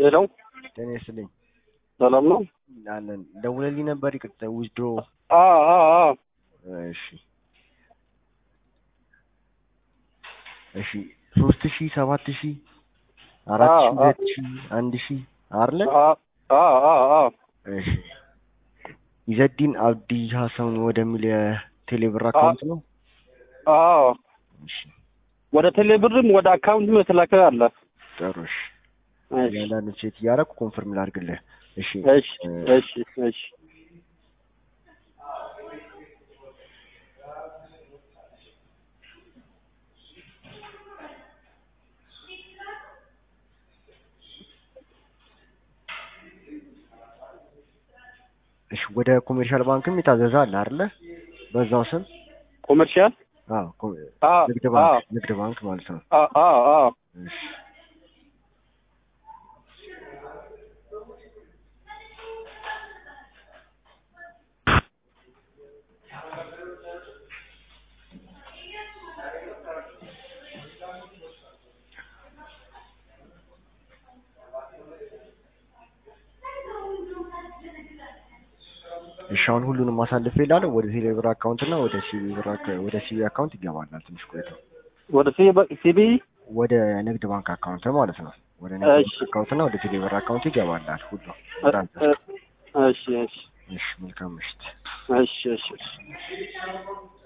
ሄሎ ጤና ይስጥልኝ ሰላም ነው? አለን ደውለልኝ ነበር። ይቅርታ ዊዝድሮ አ አ አ እሺ እሺ ሶስት ሺ ሰባት ሺ አራት ሺ አ- አ- ሁለት ሺ አንድ ሺ አለ አ አ አ አ እሺ ኢዘዲን አብዲ ሀሰን ወደሚል የቴሌብር አካውንት ነው። አ እሺ ወደ ቴሌብርም ወደ አካውንትም የተላከ አለ። ጥሩ እሺ እሺ እያንዳንዱ ቼክ እያደረኩ ኮንፈርም ላድርግልህ። እሺ እሺ እሺ እሺ እሺ ወደ ኮሜርሻል ባንክም የታዘዘ አለ አይደለ? በዛው ስም ኮመርሻል አዎ ኮ- አ ንግድ አ ባንክ ንግድ ባንክ ማለት ነው። አ አ አ እሺ እሺ አሁን ሁሉንም አሳልፌ እላለሁ። ወደ ቴሌብር አካውንት እና ወደ ሲቢ ብር አካ- ወደ ሲቢ አካውንት ይገባላል ትንሽ ቆይተው ወደ ሲቢ ወደ ንግድ ባንክ አካውንት ማለት ነው። ወደ ንግድ እሺ። ባንክ አካውንት እና ወደ ቴሌብር አካውንት ይገባላል ሁሉ። እሺ እሺ እሺ መልካም ምሽት። እሺ እሺ እሺ